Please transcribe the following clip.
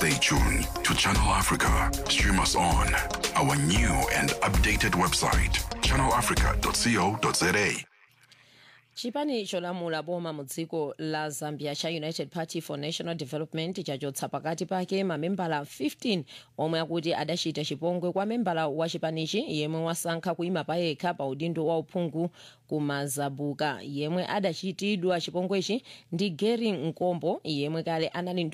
Stay tuned to Channel Africa. Stream us on our new and updated website, channelafrica.co.za. chipani cholamula boma mu dziko la zambia cha united party for national development chachotsa pakati pake mamembala 15 omwe akuti adachita chipongwe kwa membala wa chipanichi yemwe wasankha kuyima payekha pa udindo wa uphungu kumazabuka yemwe adachitidwa chipongwechi ndi gary nkombo yemwe kale anali